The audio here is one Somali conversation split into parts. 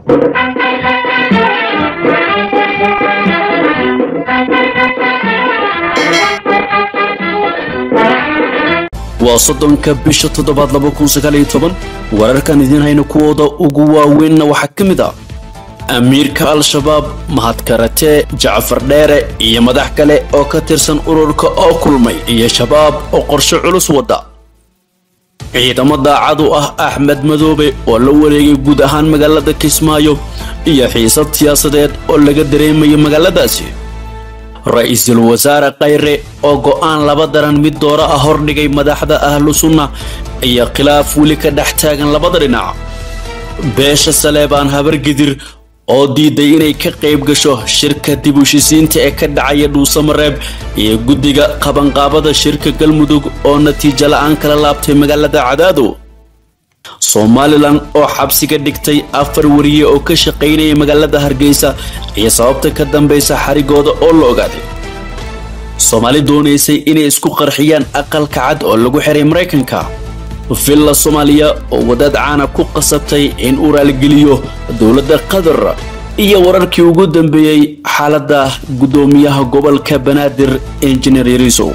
waa soddonka bisha toddobaad laba kun sagaaliyo toban wararkan idiin hayna kuwooda ugu waaweynna waxaa ka mid ah amiirka al-shabaab mahad karatee jacfar dheere iyo madax kale oo ka tirsan ururka oo kulmay iyo shabaab oo qorshe culus wada ciidamo daacad u ah axmed madoobe oo la wareegay guud ahaan magaalada kismaayo iyo xiisad siyaasadeed oo laga dareemayo magaaladaasi ra-iisul wasaare khayre oo go'aan laba daran mid doora ah hordhigay madaxda ahlu sunna iyo khilaaf weli ka dhex taagan labada dhinac beesha saleebaan habargidir oo diiday inay ka qayb gasho shirka dib ushisiinta ee ka dhacaya dhuusamareeb iyo guddiga qabanqaabada shirka galmudug oo natiijo la-aan kala laabtay magaalada cadaado somalilan oo xabsiga dhigtay afar wariye oo ka shaqaynaya magaalada hargeysa iyo sababta ka dambaysa xarigooda oo la ogaaday soomaali doonaysay inay isku qarxiyaan aqalka cad oo lagu xiray maraykanka villa soomaaliya oo wadaad caana ku qasabtay in uu raaligeliyo dowladda qatar iyo wararkii ugu dambeeyey xaaladda guddoomiyaha gobolka banaadir injineer yariisow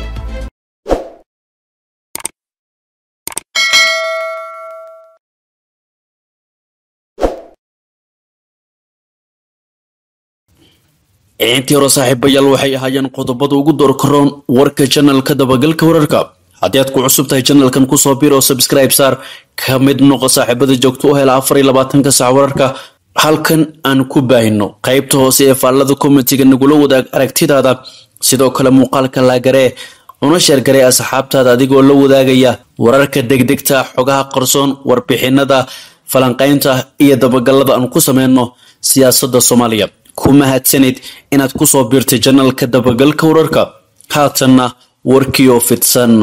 intii hore saaxiibayaal waxay ahaayeen qodobada ugu doorkaroon warka janalka dabagalka wararka haddii aad ku cusub tahay janalkan kusoo bir oo subscribe saar ka mid noqo saaxiibada joogto u hela afar iyo labaatanka sac wararka halkan aan ku baahino qaybta hoose ee faallada komitiga nagula wadaag aragtidaada sidoo kale muuqaalka laagaree una sheergaree asxaabtaada adigoo la wadaagaya wararka degdegta xogaha qarsoon warbixinada falanqaynta iyo dabagalada aan ku sameyno siyaasadda soomaaliya ku mahadsanid inaad kusoo biirtay janalka dabagalka wararka haatanna warkii oo fidsan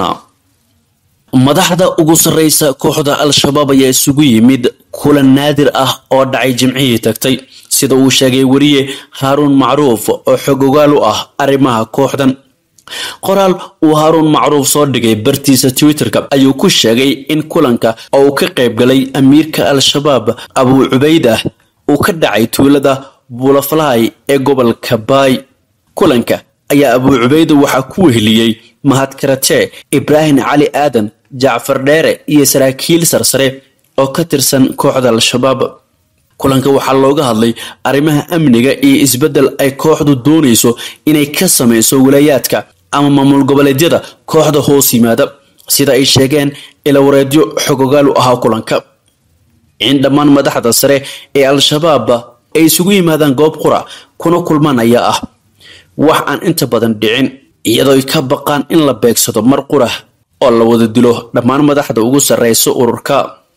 madaxda ugu sarreysa kooxda al-shabaab ayaa isugu yimid kulan naadir ah oo dhacay jimcihii tagtay sida uu sheegay weriye haaruun macruuf oo xog ogaal u ah arrimaha kooxdan qoraal uu haaruun macruuf soo dhigay bartiisa twitterka ayuu ku sheegay in kulanka oo uu ka qayb galay amiirka al-shabaab abuu cubaydah uu ka dhacay tuulada bulafalaay ee gobolka baay kulanka ayaa abuu cubayda waxaa ku weheliyey mahad karatee ibraahim cali aadan jacfar dheere iyo saraakiil sarsare oo ka tirsan kooxda al-shabaab kulanka waxaa looga hadlay arrimaha amniga iyo isbeddel ay kooxdu doonayso inay ka samayso walaayaadka ama maamul goboleedyada kooxda hoos yimaada sida ay sheegeen ilawareedyo xogogaal u ahaa kulanka in dhammaan madaxda sare ee al-shabaab ay isugu yimaadaan goob qura kuna kulmaan ayaa ah wax aan inta badan dhicin iyadoo ay ka baqaan in la beegsado mar qura oo la wada dilo dhammaan madaxda ugu sarreysa ururka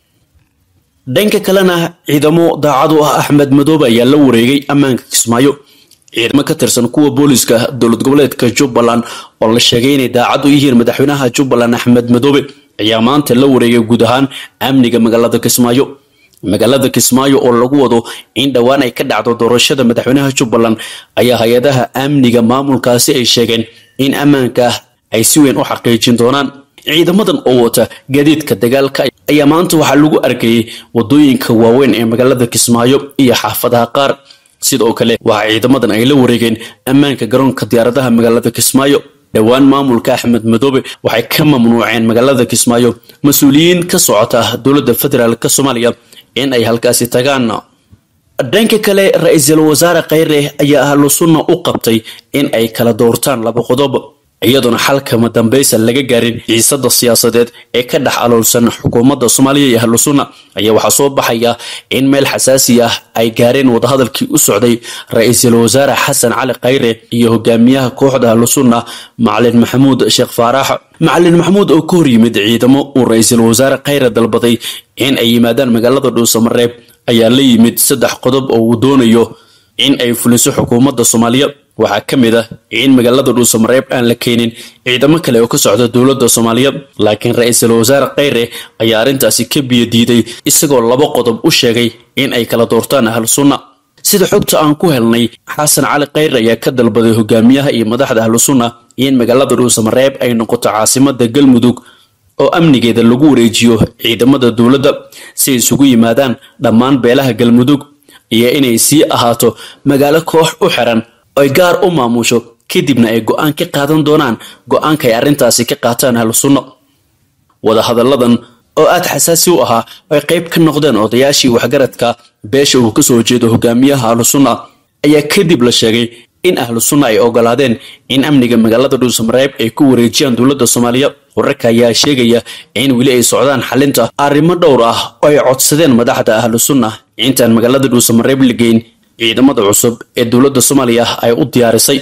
dhanka kalena ciidamo daacad u ah axmed madoobe ayaa la wareegay ammaanka kismaayo ciidamo ka tirsan kuwa booliska dowlad goboleedka jubbaland oo la sheegay inay daacad u yihiin madaxweynaha jubbaland axmed madoobe ayaa maanta la wareegay guud ahaan amniga magaalada kismaayo magaalada kismaayo oo lagu wado in dhowaan ay ka dhacdo doorashada madaxweynaha jubbaland ayaa hay-adaha amniga maamulkaasi ay sheegeen in ammaanka ay si weyn u xaqiijin doonaan ciidamadan oo wata gaadiidka dagaalka ayaa maanta waxaa lagu arkayay wadooyinka waaweyn ee magaalada kismaayo iyo xaafadaha qaar sidoo kale waxaa ciidamadan ay la wareegeen ammaanka garoonka diyaaradaha magaalada kismaayo dhowaan maamulka axmed madoobe waxay ka mamnuuceen magaalada kismaayo mas-uuliyiin ka socota dowladda federaalk soomaaliya in ay halkaasi tagaan dhanka kale ra-iisul wasaare khayre ayaa ahlu sunna u qabtay in ay kala doortaan laba qodob iyadoona xalkama dambaysa laga gaarin xiisada siyaasadeed ee ka dhex aloolsan xukuumadda soomaaliya iyo ahlu sunna ayaa waxaa soo baxaya in meel xasaasi ah ay gaareen wadahadalkii u socday ra-iisul wasaare xasan cali khayre iyo hogaamiyaha kooxda ahlu sunna macalin maxamuud sheekh faarax macalin maxamuud oo ka hor yimid ciidamo uu ra-iisul wasaare khayre dalbaday in ay yimaadaan magaalada dhuusamareeb ayaa la yimid saddex qodob oo uu doonayo in ay fuliso xukuumadda soomaaliya waxaa ka mid ah in magaalada dhuusamareeb aan la keenin ciidamo kale oo ka socda dowladda soomaaliya laakiin ra-iisul wasaare khayre ayaa arrintaasi ka biyo diiday isagoo laba qodob u sheegay in ay kala doortaan ahlu sunna sida xogta aan ku helnay xasan cali khayre ayaa ka dalbaday hogaamiyaha iyo madaxda ahlu sunna in magaalada dhuusamareeb ay noqoto caasimada galmudug oo amnigeeda lagu wareejiyo ciidamada dowladda si ay isugu yimaadaan dhammaan beelaha galmudug iyo inay sii ahaato magaalo koox u xiran oy gaar u maamusho kadibna ay go-aan ka qaadan doonaan go-aanka ay arrintaasi ka qaataan ahlu sunno wadahadalladan oo aad xasaasi u ahaa ay qayb ka noqdeen odayaashii waxgaradka beesha uu kasoo jeedo hogaamiyaha ahlu sunna ayaa kadib la sheegay in ahlu sunna ay ogolaadeen in amniga magaalada dhuusamareeb ay ku wareejiyaan dowladda soomaaliya wararka ayaa sheegaya in weli ay socdaan xalinta arrimo dhowr ah oo ay codsadeen madaxda ahlu sunna intaan magaalada dhuusamareeb la geyn ciidamada cusub ee dowladda soomaaliya ay u diyaarisay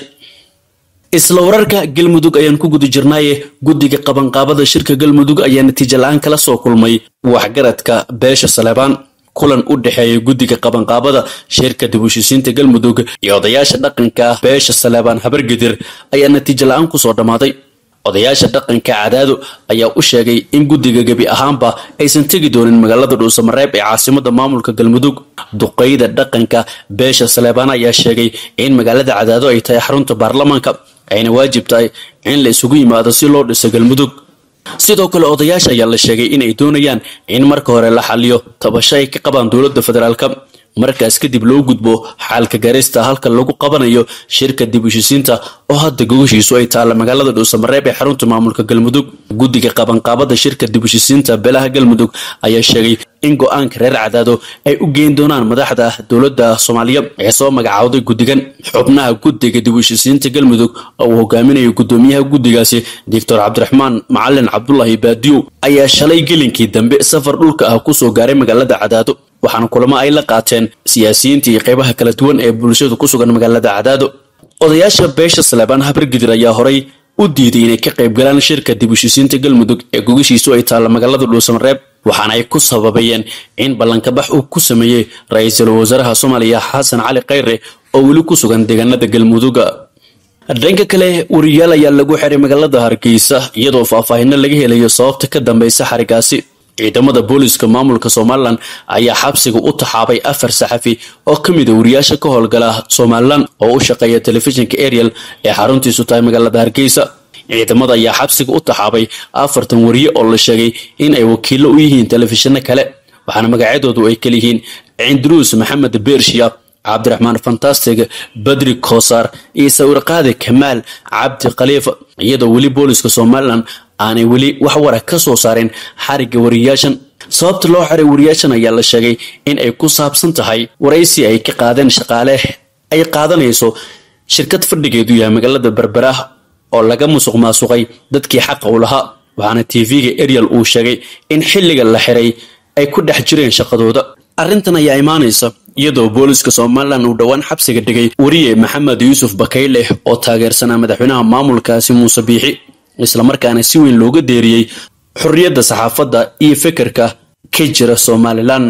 isla wararka galmudug ayaan ku guda jirnaaye guddiga qabanqaabada shirka galmudug ayaa natiijo la-aan kala soo kulmay waxgaradka beesha saleebaan kulan u dhexeeya guddiga qabanqaabada shirka dib ushisiinta galmudug iyo odayaasha dhaqanka beesha saleebaan habargedir ayaa natiijo la-aan kusoo dhammaaday odayaasha dhaqanka cadaado ayaa u sheegay in guddiga gebi ahaanba aysan tegi doonin magaalada dhuusamareeb ee caasimada maamulka galmudug duqeyda dhaqanka beesha saleebaan ayaa sheegay in magaalada cadaado ay tahay xarunta baarlamaanka ayna waajib tahay in la isugu yimaado si loo dhiso galmudug sidoo kale odayaasha ayaa la sheegay in ay doonayaan in marka hore la xaliyo tabasho ay ka qabaan dowladda federaalka markaas kadib loo gudbo xaalka gaarista halka lagu qabanayo shirka dib ushisiinta oo hadda gogashiisu ay taalla magaalada dhuusamareeb ee xarunta maamulka galmudug guddiga qabanqaabada shirka dib ushisiinta beelaha galmudug ayaa sheegay in go-aanka reer cadaado ay u geyn doonaan madaxda dowladda soomaaliya ee soo magacaawday guddigan xubnaha guddiga dib ushisiinta galmudug oo uu hogaaminayo guddoomiyaha guddigaasi doctor cabdiraxmaan macalin cabdulahi baadiyow ayaa shalay gelinkii dambe safar dhulka ah kusoo gaaray magaalada cadaado waxaana kulamo ay la qaateen siyaasiyiinta iyo qaybaha kala duwan ee bulshadu ku sugan magaalada cadaado odayaasha beesha saleebaan habargidir ayaa horay u diiday inay ka qayb galaan shirka dib ushisiinta galmudug ee gogashiisu ay taalla magaalada dhuusamareeb waxaana ay ku sababayeen in ballankabax uu ku sameeyey ra-iisul wasaaraha soomaaliya xasan cali khayre oo weli ku sugan deegaanada galmuduga dhanka kale wariyaal ayaa lagu xiray magaalada hargeysa iyadoo faahfaahino laga helayo sababta ka dambeysa xarigaasi ciidamada booliska maamulka somalilan ayaa xabsiga u taxaabay afar saxafi oo ka mid a wariyaasha ka howlgala somalilan oo u shaqeeya telefishinka ariel ee xaruntiisu tahay magaalada hargeysa ciidamada ayaa xabsiga u taxaabay afartan wariye oo la sheegay in ay wakiilo u yihiin telefishinno kale waxaana magacyadoodu ay kala yihiin cindruus maxamed bershiya cabdiraxmaan fantastic badri kosaar iyo sawirqaadi kamaal cabdi khaliifa iyadoo weli booliska somalilan aanay weli wax wara ka soo saarin xarigga wariyaashan sababta loo xiray wariyaashan ayaa la sheegay in ay ku saabsan tahay waraysi ay ka qaadeen shaqaale ay qaadanayso shirkad fadhigeedu yahay magaalada berbera oo laga musuq maasuqay dadkii xaqa u lahaa waxaana tv-ga ariel uu sheegay in xilliga la xiray ay ku dhex jireen shaqadooda arrintan ayaa imaanaysa iyadoo booliska somalilan uu dhowaan xabsiga dhigay wariye maxamed yuusuf bakayle oo taageersanaa madaxweynaha maamulkaasi muuse biixi islamarkaana si weyn looga deeriyey xorriyadda saxaafadda iyo fekerka ka jira somalilan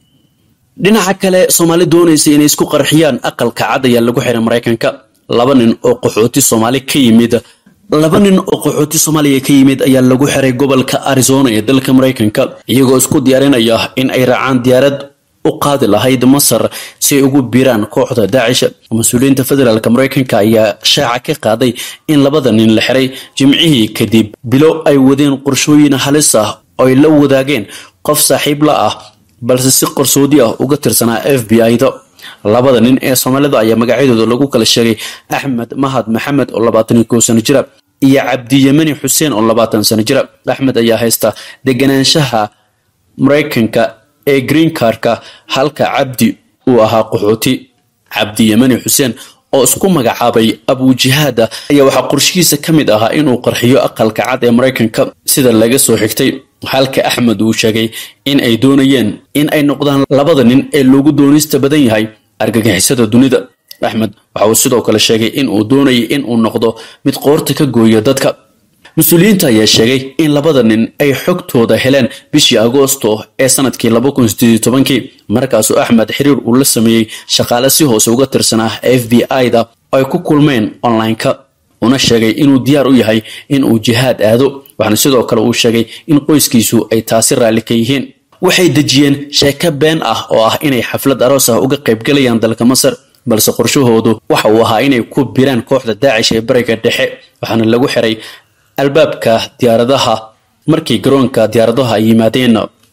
dhinaca kale soomaali doonaysa inay isku qarxiyaan aqalka cad ayaa lagu xiray maraykanka laba nin oo qaxooti soomaali ka yimid laba nin oo qaxooti soomaaliya ka yimid ayaa lagu xiray gobolka arizona ee dalka maraykanka iyagoo isku diyaarinaya in ay raacaan diyaarad u qaadi lahayd masar si ay ugu biiraan kooxda daacish mas-uuliyiinta federaalk maraykanka ayaa shaaca ka qaaday in labada nin la xiray jimcihii kadib bilo ay wadeen qorshooyin halis ah oo ay la wadaageen qof saaxiib la ah balse si qarsoodi ah uga tirsanaa f b i-da labada nin ee soomaalida ayaa magacyadooda lagu kala sheegay axmed mahad maxamed oo labaatan iyo kow sano jira iyo cabdiyemani xuseen oo labaatan sano jira axmed ayaa haysta deganaanshaha maraykanka ee green cardka halka cabdi uu ahaa qaxooti cabdi yemani xuseen oo isku magacaabay abujihaada ayaa waxaa qorshihiisa ka mid ahaa inuu qarxiyo aqalka cad ee maraykanka sida laga soo xigtay halka axmed uu sheegay in ay doonayeen in ay noqdaan labada nin ee loogu doonista badan yahay argagixisada dunida axmed waxa uu sidoo kale sheegay in uu doonayay in uu noqdo mid qoorta ka gooyo dadka mas-uuliyiinta ayaa sheegay in labada nin ay xogtooda heleen bishii agoosto ee sanadkii laba kun sideed tobankii markaasuu axmed xiriir uu la sameeyey shaqaale si hoose uga tirsanaa f b i-da oo ay ku kulmeen online-ka una sheegay inuu diyaar u yahay in uu jihaad aado waxaana sidoo kale uu sheegay in qoyskiisu ay taasi raalli ka yihiin waxay dejiyeen sheeko been ah oo ah inay xaflad aroos ah uga qaybgalayaan dalka masar balse qorshahoodu waxa uu ahaa inay ku biraan kooxda daacish ee bariga dhexe waxaana lagu xiray albaabka diyaaradaha markii garoonka diyaaradaha ay yimaadeen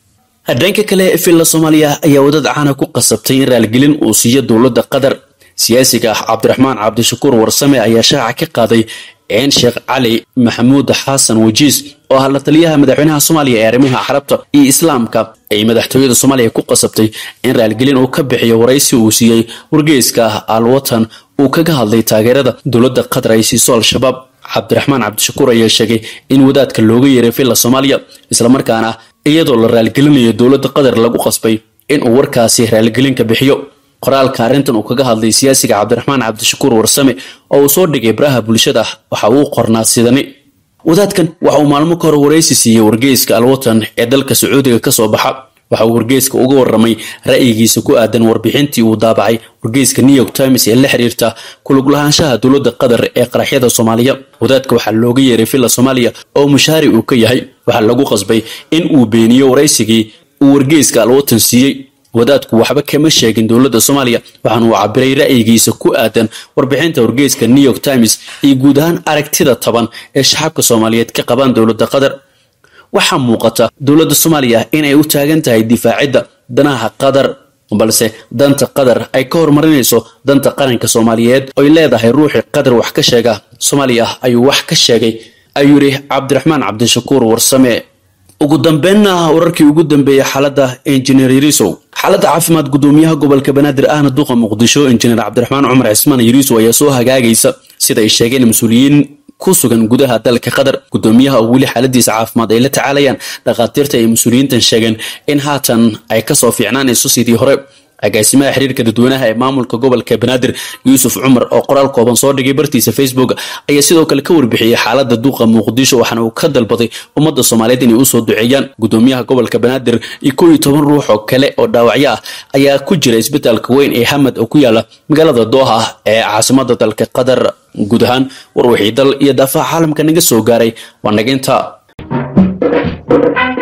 dhanka kale villa soomaaliya ayaa wadad caana ku qasabtay in raaligelin uu siiyo dowladda qatar siyaasiga ah cabdiraxmaan cabdishakuur warsame ayaa shaaca ka qaaday in sheekh cali maxamuud xasan wajiis oo ah la taliyaha madaxweynaha soomaaliya ee arrimaha carabta iyo islaamka ay madaxtooyada soomaaliya ku qasabtay in raaligelin uu ka bixiyo waraysi uu siiyey wargeyska ah alwatan uu kaga hadlay taageerada dowladda qatar ay siiso al-shabaab cabdiraxmaan cabdishakuur ayaa sheegay in wadaadka looga yeeray villa soomaaliya islamarkaana iyadoo la raaligelinayo dowladda qatar lagu qasbay in uu warkaasi raaligelinka bixiyo qoraalka arrintan uu kaga hadlay siyaasiga cabdiraxmaan cabdishakuur warsame oo uu soo dhigay baraha bulshada waxa uu qornaa sidani wadaadkan waxa uu maalmo ka hor waraysi siiyey wargeyska alwatan ee dalka sacuudiga ka soo baxa waxa uu wargeyska uga warramay ra'yigiisa ku aadan warbixintii uu daabacay wargeyska new york times ee la xiriirta kulug lahaanshaha dowladda qatar ee qaraxyada soomaaliya wadaadka waxaa looga yeeray villa soomaaliya oo mushaari uu ka yahay waxaa lagu qasbay in uu beeniyo waraysigii uu wargeyska alwatan siiyey wadaadku waxba kama sheegin dowladda soomaaliya waxaana uu cabiray ra'yigiisa ku aadan warbixinta wargeyska new york times iyo guud ahaan aragtida taban ee shacabka soomaaliyeed ka qabaan dowladda qatar waxaa muuqata dowladda soomaaliya inay u taagan tahay difaacidda danaha qatar balse danta qatar ay ka horumarinayso danta qaranka soomaaliyeed oy leedahay ruuxii qatar wax ka sheega soomaaliya ayuu wax ka sheegay ayuu yidhi cabdiraxmaan cabdishakuur warsame ugu dambeynna wararkii ugu dambeeyey xaaladda injineer yariisow xaaladda caafimaad gudoomiyaha gobolka banaadir ahna duqa muqdisho injineer cabdiraxmaan cumar cismaan yariisow ayaa soo hagaagaysa sida ay sheegeen mas-uuliyiin ku sugan gudaha dalka qatar gudoomiyaha oo weli xaaladiisa caafimaad ay la tacaalayaan dhakhaatiirta ay mas-uuliyiintan sheegeen in haatan ay kasoo fiicnaanayso sidii hore agaasimaha xiriirka dadweynaha ee maamulka gobolka banaadir yuusuf cumar oo qoraal kooban soo dhigay bartiisa facebook ayaa sidoo kale ka warbixiyey xaalada duuqa muqdisho waxaana uu ka dalbaday ummadda soomaaliyeed inay usoo duceeyaan gudoomiyaha gobolka banaadir iyo kow iyo toban ruux oo kale oo dhaawacyo ah ayaa ku jira isbitaalka weyn ee hamad oo ku yaala magaalada dooha ee caasimada dalka qatar guud ahaan war wixii dal iyo daafaha caalamka naga soo gaaray waa naginta